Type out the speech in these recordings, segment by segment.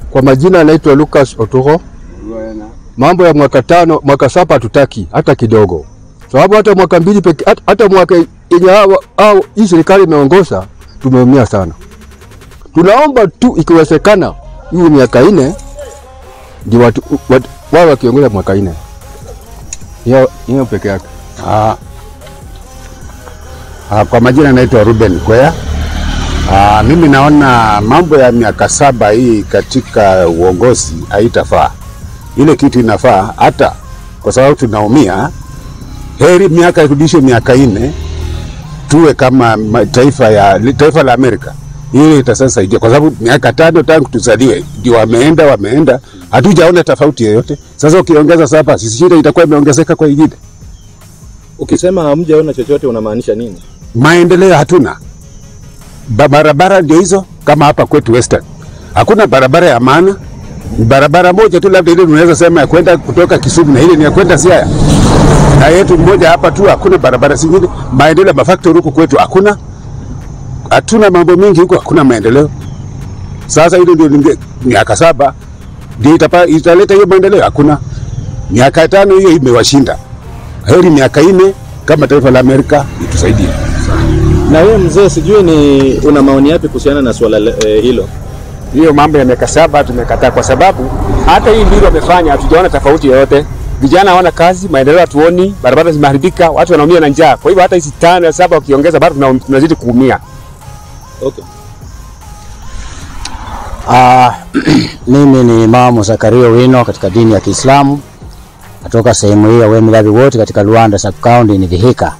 Kwa majina anaitwa Lucas Oturo. Mambo ya mwaka tano, mwaka saba hatutaki hata kidogo, sababu hata mwaka mbili peke, hata, hata mwaka yenye hao hao hii serikali imeongoza tumeumia sana. Tunaomba tu ikiwezekana hiyo miaka nne ndio watu watu- wao wakiongoza mwaka nne, hiyo hiyo peke yake. Ah, ah, kwa majina naitwa Ruben Kwea. Ah, mimi naona mambo ya miaka saba hii katika uongozi haitafaa. Ile kitu inafaa hata kwa sababu tunaumia, heri miaka irudishwe miaka nne, tuwe kama ma- taifa ya taifa la Amerika. Hiyo itasaidia kwa sababu miaka tano tangu tuzaliwe ndio wameenda wameenda, hatujaona tofauti yoyote. Sasa ukiongeza saba, sisi shida itakuwa imeongezeka kwa ingine. Ukisema hamjaona chochote unamaanisha nini? maendeleo hatuna. Ba- Barabara ndio hizo, kama hapa kwetu Western hakuna barabara ya maana. Ni barabara moja tu, labda ile unaweza sema ya kwenda kutoka Kisumu na ile ni ya kwenda Siaya, na yetu mmoja hapa tu, hakuna barabara zingine. Maendeleo ya mafactory huku kwetu hakuna, hatuna mambo mengi huko, hakuna maendeleo. Sasa hilo ndio linge- miaka saba ndio itapa, italeta hiyo maendeleo? Hakuna. Miaka tano hiyo imewashinda. Heri miaka nne kama taifa la Amerika itusaidie. Na wewe mzee, sijui ni una maoni yapi kuhusiana na swala le- eh, hilo? hiyo mambo ya miaka saba tumekataa, kwa sababu hata hii mbili wamefanya, hatujaona tofauti yoyote. Vijana hawana kazi, maendeleo hatuoni, barabara zimeharibika, watu wanaumia na njaa. Kwa hivyo hata hizi tano ya saba wakiongeza, bado tuna- tunazidi kuumia. Okay. Ah, mimi ni Imamu Zakaria Wino katika dini ya Kiislamu natoka sehemu hii ya Wemilabi wote katika Luanda sub county ni Vihiga.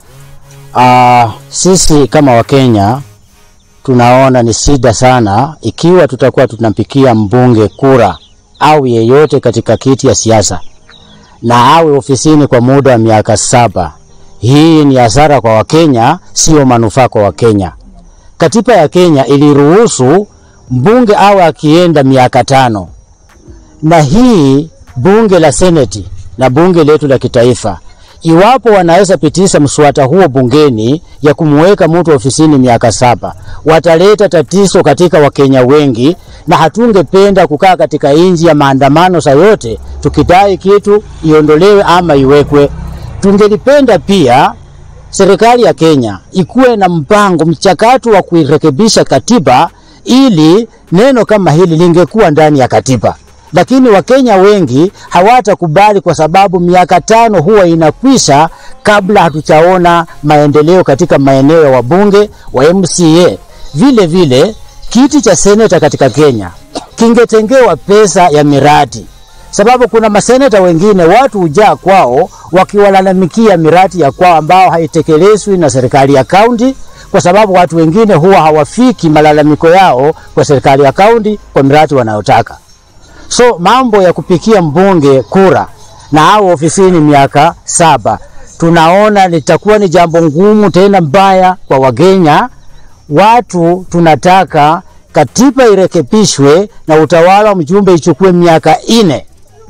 Ah, sisi kama Wakenya tunaona ni shida sana ikiwa tutakuwa tunampikia mbunge kura au yeyote katika kiti ya siasa na awe ofisini kwa muda wa miaka saba. Hii ni hasara kwa Wakenya, sio manufaa kwa Wakenya. Katiba ya Kenya iliruhusu mbunge awe akienda miaka tano, na hii bunge la seneti na bunge letu la kitaifa, iwapo wanaweza pitisha mswada huo bungeni ya kumweka mtu ofisini miaka saba, wataleta tatizo katika Wakenya wengi, na hatungependa kukaa katika inji ya maandamano saa yote tukidai kitu iondolewe ama iwekwe. Tungelipenda pia serikali ya Kenya ikuwe na mpango mchakato wa kuirekebisha katiba ili neno kama hili lingekuwa ndani ya katiba, lakini Wakenya wengi hawatakubali kwa sababu miaka tano huwa inakwisha kabla hatuchaona maendeleo katika maeneo ya wabunge wa MCA. Vile vile kiti cha seneta katika Kenya kingetengewa pesa ya miradi sababu kuna maseneta wengine watu hujaa kwao wakiwalalamikia miradi ya kwao ambao haitekelezwi na serikali ya kaunti, kwa sababu watu wengine huwa hawafiki malalamiko yao kwa serikali ya kaunti kwa miradi wanayotaka. So mambo ya kupikia mbunge kura na au ofisini miaka saba, tunaona litakuwa ni jambo ngumu tena mbaya kwa Wakenya. Watu tunataka katiba irekebishwe na utawala wa mjumbe ichukue miaka ine.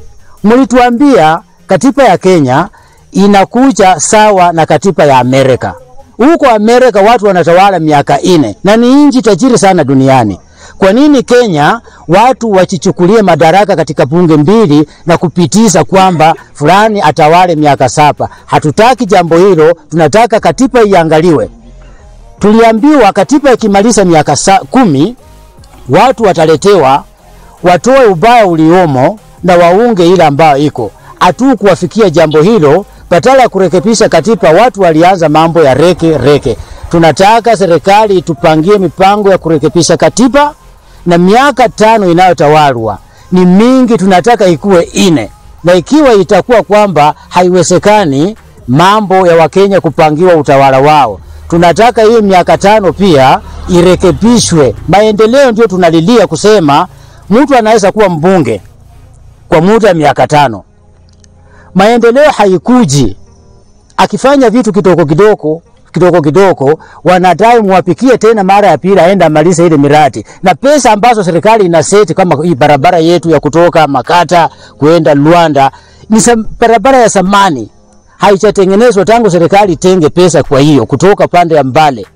Mlituambia katiba ya Kenya inakuja sawa na katiba ya Amerika. Huko Amerika watu wanatawala miaka ine na ni nchi tajiri sana duniani. Kwa nini Kenya watu wachichukulie madaraka katika bunge mbili na kupitisha kwamba fulani atawale miaka saba? Hatutaki jambo hilo, tunataka katiba iangaliwe. Tuliambiwa katiba ikimaliza miaka sa- kumi watu wataletewa watoe ubaya uliomo na waunge ile ambayo iko. Hatu kuwafikia jambo hilo, badala ya kurekebisha katiba, watu walianza mambo ya reke reke. Tunataka serikali itupangie mipango ya kurekebisha katiba, na miaka tano inayotawalwa ni mingi, tunataka ikuwe ine, na ikiwa itakuwa kwamba haiwezekani mambo ya Wakenya kupangiwa utawala wao, tunataka hiyo miaka tano pia irekebishwe. Maendeleo ndio tunalilia kusema mtu anaweza kuwa mbunge kwa muda wa miaka tano. Maendeleo haikuji akifanya vitu kidogo kidogo kidogo kidogo, wanadai muwapikie tena mara ya pili aende amalize ile miradi, na pesa ambazo serikali ina seti kama hii barabara yetu ya kutoka Makata kuenda Luanda ni sam, barabara ya zamani haijatengenezwa tangu serikali itenge pesa. Kwa hiyo kutoka pande ya Mbale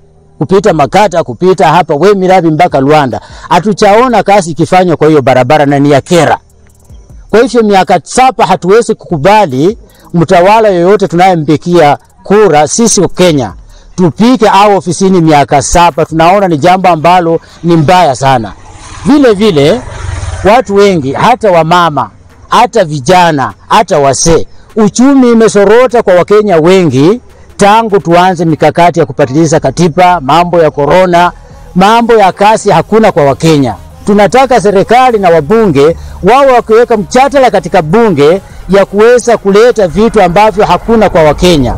kupita Makata, kupita hapa Wemirabi mpaka Luanda, hatuchaona kazi ikifanywa kwa hiyo barabara na ni ya kera. Kwa hivyo miaka saba hatuwezi kukubali mtawala yoyote tunayempikia kura sisi wa Kenya tupike au ofisini miaka saba. Tunaona ni jambo ambalo ni mbaya sana. Vile vile watu wengi, hata wamama, hata vijana, hata wasee, uchumi imesorota kwa Wakenya wengi tangu tuanze mikakati ya kupatiliza katiba, mambo ya korona, mambo ya kasi hakuna kwa Wakenya. Tunataka serikali na wabunge wao wakiweka mchatala katika bunge ya kuweza kuleta vitu ambavyo hakuna kwa Wakenya.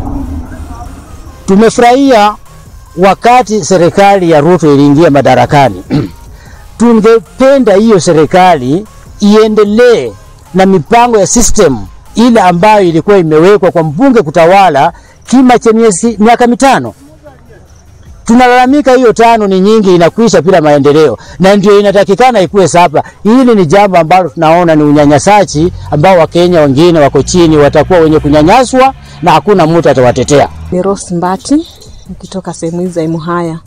Tumefurahia wakati serikali ya Ruto iliingia madarakani. Tungependa hiyo serikali iendelee na mipango ya system ile ambayo ilikuwa imewekwa kwa mbunge kutawala kima cha miezi miaka mitano. Tunalalamika hiyo tano ni nyingi, inakwisha bila maendeleo, na ndio inatakikana ikuwe saba. Hili ni jambo ambalo tunaona ni unyanyasaji ambao Wakenya wengine wako chini watakuwa wenye kunyanyaswa na hakuna mtu atawatetea. Ni Rose Mbati nikitoka sehemu hizi za Imuhaya.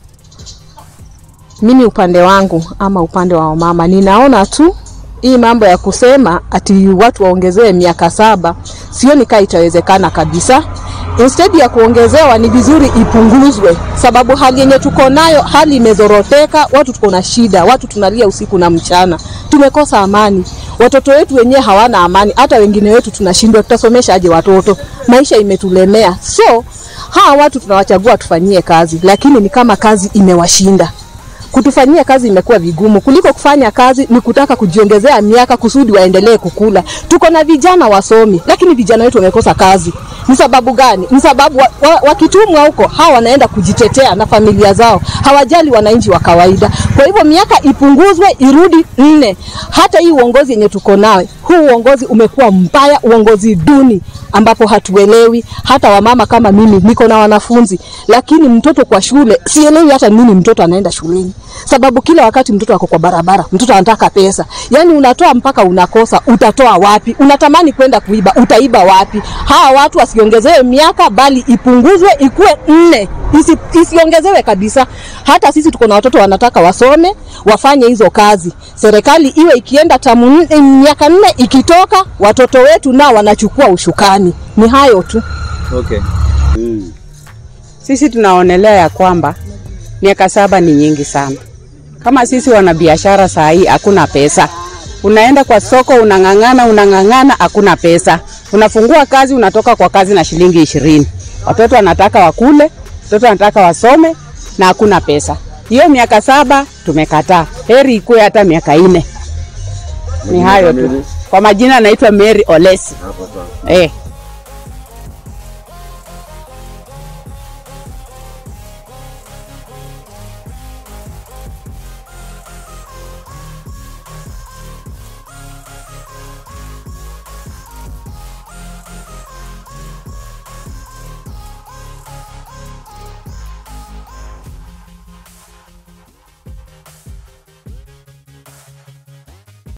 Mimi upande wangu ama upande wa wamama, ninaona tu hii mambo ya kusema ati watu waongezewe miaka saba, sioni kaa itawezekana kabisa. Instead ya kuongezewa, ni vizuri ipunguzwe, sababu hali yenye tuko nayo, hali imezoroteka, watu tuko na shida, watu tunalia usiku na mchana, tumekosa amani. Watoto wetu wenyewe hawana amani, hata wengine wetu tunashindwa, tutasomesha aje watoto? Maisha imetulemea, so hawa watu tunawachagua tufanyie kazi, lakini ni kama kazi imewashinda kutufanyia kazi imekuwa vigumu kuliko kufanya kazi ni kutaka kujiongezea miaka kusudi waendelee kukula. Tuko na vijana wasomi, lakini vijana wetu wamekosa kazi. Ni sababu gani? Ni sababu wa, wa, wakitumwa huko hawa wanaenda kujitetea na familia zao, hawajali wananchi wa kawaida. Kwa hivyo miaka ipunguzwe irudi nne. Hata hii uongozi yenye tuko nawe, huu uongozi umekuwa mbaya, uongozi duni ambapo hatuelewi. Hata wamama kama mimi niko na wanafunzi, lakini mtoto kwa shule sielewi hata nini mtoto anaenda shuleni, sababu kila wakati mtoto ako kwa barabara, mtoto anataka pesa. Yani unatoa mpaka unakosa, utatoa wapi? Unatamani kwenda kuiba, utaiba wapi? Hawa watu wasiongezewe miaka, bali ipunguzwe ikuwe nne, isi, isiongezewe kabisa. Hata sisi tuko na watoto wanataka wasome, wafanye hizo kazi. Serikali iwe ikienda tamu nne- miaka nne, ikitoka watoto wetu nao wanachukua ushukani. Ni hayo tu. Okay. Sisi tunaonelea ya kwamba miaka saba ni nyingi sana. Kama sisi wanabiashara saa hii hakuna pesa, unaenda kwa soko unang'ang'ana, unang'ang'ana, hakuna pesa. Unafungua kazi, unatoka kwa kazi na shilingi ishirini. Watoto wanataka wakule, watoto wanataka wasome na hakuna pesa. Hiyo miaka saba tumekataa, heri ikuwe hata miaka nne. Ni hayo tu. Kwa majina naitwa Mary Olesi. Eh.